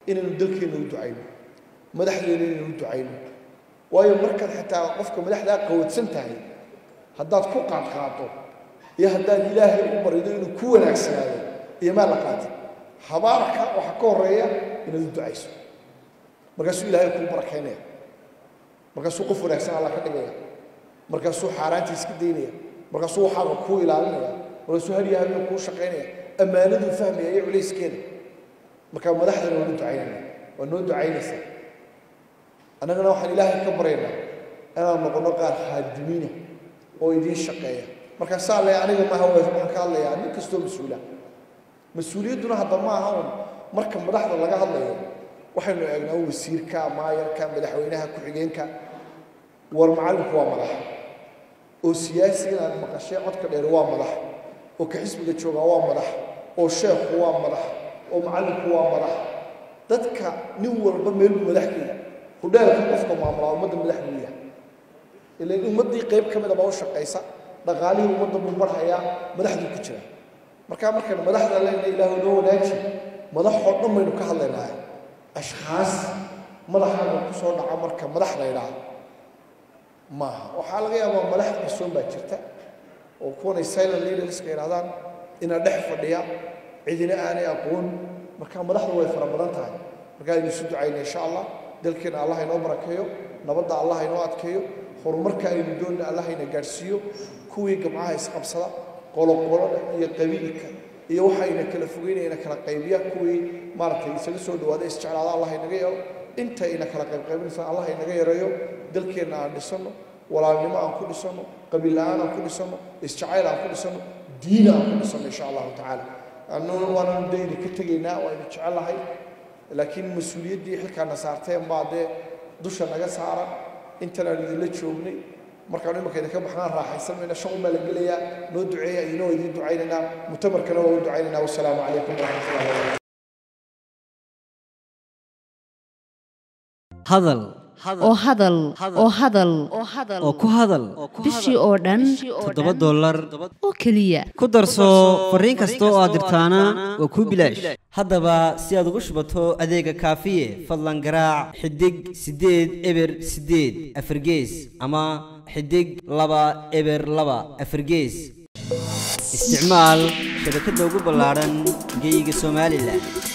inaynu dalkeenna u ducayno madaxdeena inaynu u ducayno waayo markaad xitaa qofka madaxdaa qawadsan tahay haddaad ku qaadqaato iyo haddaad ilaahay u barido inuu ku wanaagsanaado iyo maa la qaatay habaarka waxaa ka horeeya inaad u ducayso markaasuu ilaahay kuu barakaynaya markaasuu qof wanaagsan alla ka dhigaya markaasuu xaaraanta iska daynaya markaasuu waxaaga kuu ilaalinaya markaasuu hadiya habeen kuu shaqaynaya ammaanaduu fahmaya iyo culayskeeda marka madaxdana waa nu ducaynayna waa noo ducaynaysaa annagana waxaan ilaahay ka baryaynaa inaan noqono qaar khaadimiina oo idiin shaqeeya marka saa le aniga maaha waxaan ka hadlayaa nin kastoo mas-uula mas-uuliyadduna hadda ma aha un marka madaxda laga hadlayo waxaynu eegnaa wasiirka maayarka madaxweynaha ku-xigeenka war macallinku waa madax oo siyaasigan aad maqashee codka dheer waa madax oo ka xisbiga joogaa waa madax oo sheekhu waa madax oo macallinku waa madax dadka nin walba meel buu madax ka yahay hudheelka qofka maamulaa ummadda madax buu yahay ilan ummaddii qayb ka mida baa u shaqaysa dhaqaalihii ummadda buu marhayaa madaxduu ku jira markaa markaynu madaxda leenahay ilaahu noo wanaaji madaxoo dhan baynu ka hadlaynahay ashkhaas madaxaaga ku soo dhaca marka madax la yidhaahdo maaha waxaa laga yaabaa madax qarsoon baa jirta oo kuwanay silent leaderska yidhahdaan ina dhex fadhiya cidina aanay aqoon marka madaxdu way fara badan tahay marka aynu isu ducayna insha allah dalkeena allah inoo barakeeyo nabadda allah inoo adkeeyo horumarka aynu doonna allah ina gaadhsiiyo kuwii gamcaha isqabsada qoloqolada iyo qabiilka iyo waxayna kala fogeynayna kala qaybiya kuwii maaragtay isaga soo dhawaada isjeclaada allah inaga yeelo inta ina kala qaybqaybinaysa allah inaga yareeyo dalkeenna aan dhisano walaalnimo aan ku dhisano qabiil la-aan aan ku dhisano isjacayl aan ku dhisano diin aan ku dhisano insha allahu tacaala annuna waananu dayni ka tegaynaa waaynu jecelahay laakiin mas-uuliyaddii xilkaana saarteen baa dee dusha naga saaran intan aan idinla joognay markaanu imanka idinka baxnaan raaxaysan mayna shaqun baa la gelayaa noo duceeya idina waa idiin ducaynaynaa mutamarkana waa u ducaynaynaa wasalaamu calaykum waraxmatullahi wabarakatu hadal oo hadal oo hadal oo ku hadal bishii oo dhan toddoba dollar oo keliya ku darso fariin kasta oo aad dirtaana waa kuu bilaash haddaba si aad ugu shubato adeega kaafiye fadlan garaac xidig siddeed eber siddeed afargees ama xidig laba eber laba afargees isticmaal shabakadda ugu ballaadhan geyga somalilan